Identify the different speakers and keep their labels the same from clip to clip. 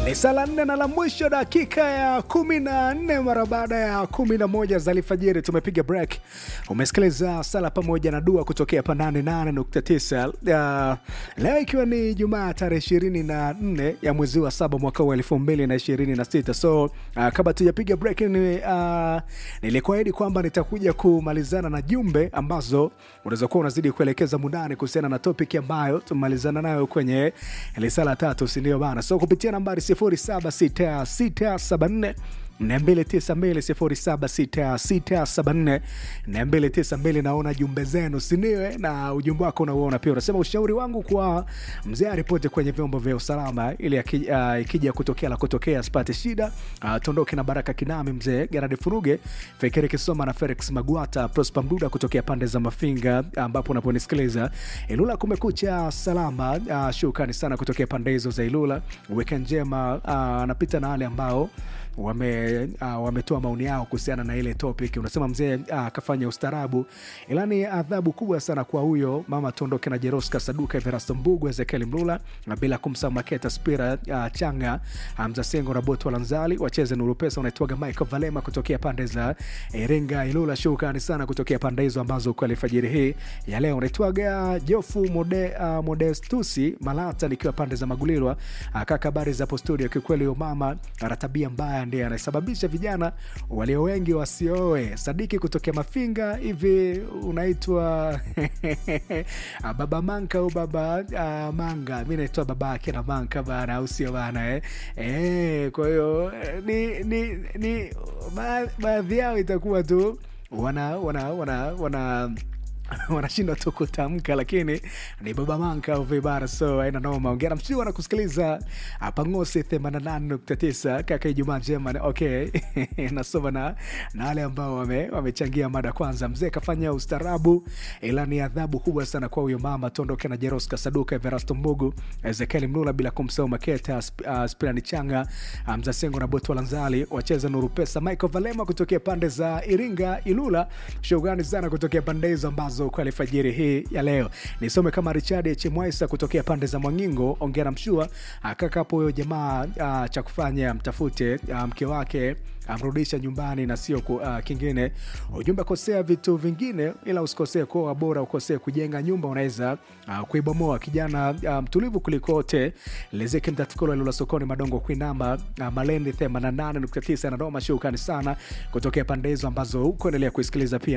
Speaker 1: Ni saa la nne na la mwisho dakika ya kumi na nne mara baada ya kumi na moja za alfajiri tumepiga break. Umesikiliza sala pamoja na dua kutokea hapa 88.9 uh, leo ikiwa ni Jumaa tarehe ishirini na nne ya mwezi wa saba mwaka wa elfu mbili na ishirini na sita so uh, kabla tujapiga break ni, uh, nilikuahidi kwamba nitakuja kumalizana na jumbe ambazo unaweza kuwa unazidi kuelekeza mundani kuhusiana na topic ambayo tumemalizana nayo kwenye lisala tatu, sindio bana? So kupitia nambari 076674 292 naona jumbe zenu siniwe na ujumbe wako unauona pia unasema ushauri wangu kwa mzee aripote kwenye vyombo vya usalama ili uh, ikija kutokea la kutokea asipate shida uh, tondoke na baraka kinami mzee garadi furuge fekere kisoma na felix magwata prosper mduda kutokea pande za mafinga ambapo unaponisikiliza ilula kumekucha salama uh, shukrani sana kutokea pande hizo za ilula weke njema anapita uh, na wale ambao wame uh, wametoa maoni yao kuhusiana na ile topic. Unasema mzee akafanya uh, ustaarabu, ila ni adhabu kubwa sana kwa huyo mama Tondoke na Jeroska Saduka, Everasto Mbugu, Ezekiel Mlula na bila kumsahau Maketa Spira uh, Changa Mzasengo um, na Boto Lanzali wacheze nuru pesa. Unaitwaga Michael Valema kutokea pande za Iringa Ilula. Shukrani sana kutokea pande hizo ambazo kwa alfajiri hii ya leo. Unaitwaga Jofu Mode, uh, Modestusi Malata nikiwa pande za Magulirwa uh, kaka, habari za hapo studio. Kiukweli huyo mama ana tabia mbaya ndiye anasababisha vijana walio wengi wasioe. Sadiki kutokea Mafinga, hivi unaitwa baba Manka au baba uh, Manga? Mi naitwa baba yake na Manka bana, au sio bana eh? Eh, kwa hiyo ni, ni, ni baadhi yao itakuwa tu wana wana wana, wana wanashindwa tu kutamka, lakini ni baba manka au vibara, so aina noma. Ongera mshiwa na kusikiliza Pangosi 88.9 kaka, Ijumaa njema. Okay, nasoma na na wale ambao wame wamechangia mada. Kwanza, mzee kafanya ustarabu, ila ni adhabu kubwa sana kwa huyo mama. Tondoke na Jeros Kasaduka, Everasto Mbugu, Ezekiel Mlula, bila kumsahau Maketa uh, Spirani Changa, Mzasengo um, na Boto Lanzali wacheza nuru pesa. Michael Valema kutokea pande za Iringa Ilula, shukrani sana kutokea pande hizo ambazo kwa alfajiri hii ya leo nisome kama Richard Chemwaisa kutokea pande za Mwangingo. Ongera mshua kaka hapo, huyo jamaa uh, cha kufanya mtafute uh, mke wake amrudisha nyumbani na sio uh, kingine. Ujumbe, kosea vitu vingine, ila usikosee kuoa, bora ukosee kujenga nyumba, unaweza uh, kuibomoa. Kijana mtulivu um, kulikote lezeke mtatukolo lula sokoni madongo kuinamba uh, malendi 88.9 na Doma. Shukrani sana kutokea pande hizo ambazo huko endelea kuisikiliza pia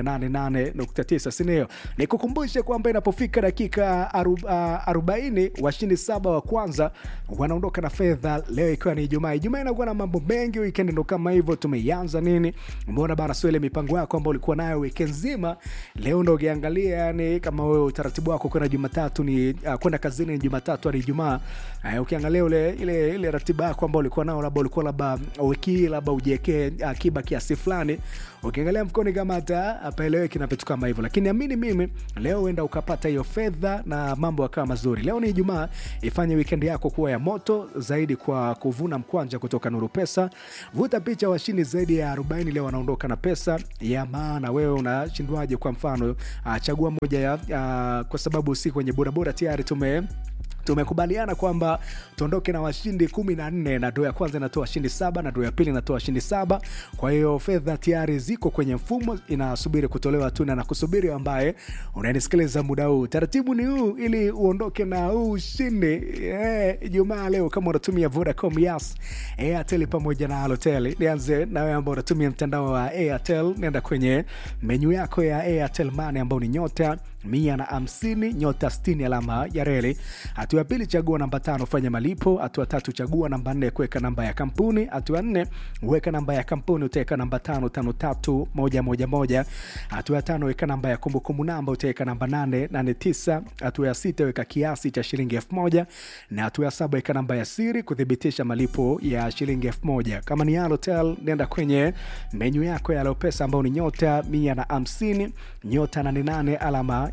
Speaker 1: 88.9, sinio? Nikukumbushe kwamba inapofika dakika arobaini washindi saba wa kwanza wanaondoka na fedha leo, ikiwa ni Ijumaa. Ijumaa inakuwa na mambo mengi, weekend ndo kama hivyo tumeianza nini. Umeona bana, sio ile mipango yako ambayo ulikuwa nayo wiki nzima, leo ndo ukiangalia, yani kama wewe utaratibu wako kwenda Jumatatu ni uh, kwenda kazini ni Jumatatu hadi Ijumaa. Uh, ukiangalia ule ile ile ratiba yako ambayo ulikuwa nao, labda ulikuwa labda wiki hii labda ujiwekee akiba uh, kiasi fulani, ukiangalia mfukoni kama hata apaeleweki na vitu kama hivyo, lakini amini mimi, leo uenda ukapata hiyo fedha na mambo yakawa mazuri. Leo ni Ijumaa, ifanye weekend yako kuwa ya moto zaidi kwa kuvuna mkwanja kutoka Nuru Pesa. Vuta picha washindi zaidi ya 40 leo wanaondoka na pesa ya maana. Wewe unashindwaje? Kwa mfano uh, chagua moja ya uh, kwa sababu si kwenye bodaboda tayari tume tumekubaliana kwamba tuondoke na washindi kumi na nne na doo ya kwanza inatoa washindi saba na doo ya pili inatoa washindi saba. Kwa hiyo fedha tayari ziko kwenye mfumo, inasubiri kutolewa tu na kusubiri ambaye unanisikiliza muda huu. Taratibu ni huu ili uondoke na huu ushindi Ijumaa. Eh, leo kama unatumia Vodacom, Yas, Airtel pamoja na Halotel. Nianze na wewe ambao unatumia mtandao wa Airtel, nenda kwenye menyu yako ya Airtel Money ambao ni nyota mia na hamsini nyota sitini alama ya reli. Hatua ya pili chagua namba tano fanya malipo. Hatua tatu chagua namba nne kuweka namba ya kampuni. Hatua nne weka namba ya kampuni utaweka namba tano tano tatu moja moja moja. Hatua ya tano weka namba ya kumbukumbu namba utaweka namba nane nane tisa. Hatua ya sita weka kiasi cha shilingi elfu moja na hatua ya saba weka namba ya siri kuthibitisha malipo ya shilingi elfu moja. Kama ni Halotel nenda kwenye menyu yako ya Alopesa ambao ni nyota mia na hamsini nyota nane nane alama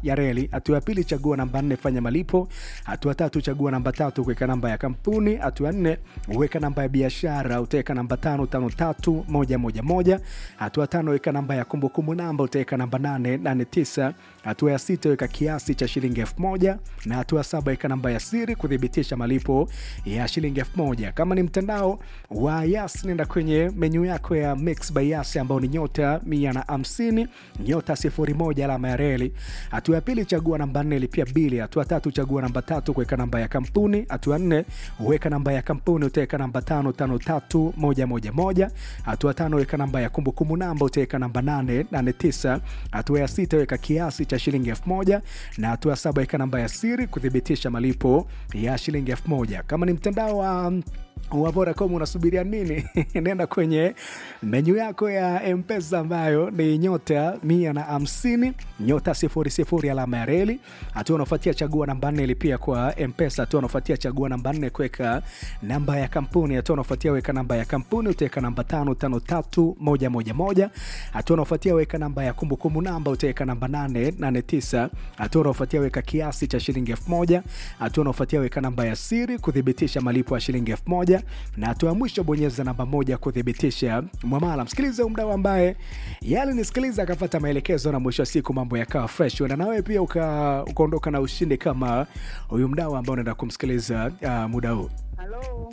Speaker 1: ya reli. Hatua ya pili, chagua namba nne, fanya malipo. Hatua tatu, chagua namba tatu, kuweka namba ya kampuni. Hatua nne, weka namba ya biashara, utaweka namba tano tano tatu moja moja moja. Hatua tano, weka namba ya kumbukumbu namba, utaweka namba nane nane tisa. Hatua ya sita, weka kiasi cha shilingi elfu moja na hatua ya saba, weka namba ya siri kuthibitisha malipo ya shilingi elfu moja. Kama ni mtandao wa Yas, nenda kwenye menyu yako ya Mix by Yas ambao ni nyota mia na hamsini nyota sifuri moja alama ya reli. Hatua ya pili chagua namba nne lipia bili. Hatua tatu chagua namba tatu kuweka namba ya kampuni. Hatua nne weka namba ya kampuni utaweka namba tano tano tatu moja moja moja. Hatua tano weka namba ya kumbukumbu namba utaweka namba nane nane tisa. Hatua ya sita weka kiasi cha shilingi elfu moja na hatua ya saba weka namba ya siri kuthibitisha malipo ya shilingi elfu moja. Kama ni mtandao wa wa Vodacom unasubiria nini? Nenda kwenye menyu yako ya Mpesa ambayo ni nyota mia na hamsini nyota sifuri sifuri alama ya reli. Hatua unaofuatia chagua namba nne lipia kwa Mpesa. Hatua unaofuatia chagua namba nne kuweka namba ya kampuni. Hatua unaofuatia weka namba ya kampuni utaweka namba tano tano tatu moja moja moja. Hatua unaofuatia weka namba ya kumbukumbu namba utaweka namba nane nane tisa. Hatua unaofuatia weka kiasi cha shilingi elfu moja. Hatua unaofuatia weka namba ya siri kuthibitisha malipo ya shilingi elfu moja na hatua ya mwisho bonyeza namba moja kuthibitisha mwamala. Msikilize mdau ambaye yale nisikiliza akafata maelekezo na mwisho wa siku mambo yakawa fresh, na nawe pia ukaondoka uka na ushindi kama huyu mdau ambao unaenda kumsikiliza uh, muda huu.
Speaker 2: Halo,